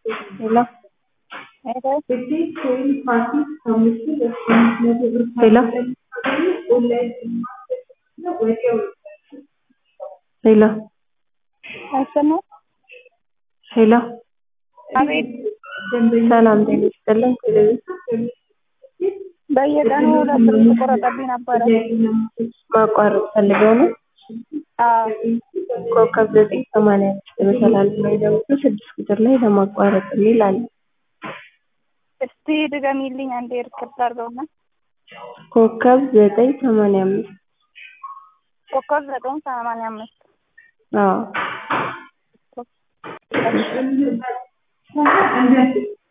ሄሎ ሄሎ ሄሎ አይሰማም? ሄሎ አቤት ሰላም ጤና ይስጥልኝ። በየቀኑ ሁለት ብር ተቆረጠብኝ ነበረ። ማቋረጥ ፈልገው ነው? አዎ ኮከብ ዘጠኝ ሰማንያ አምስት መሰላል ላይ ደውሎ ስድስት ቁጥር ላይ ለማቋረጥ የሚል አለ። እስቲ ድገሚልኝ አንዴ ሪከርድ አድርገውና ኮከብ ዘጠኝ ሰማንያ አምስት ኮከብ ዘጠኝ ሰማንያ አምስት አዎ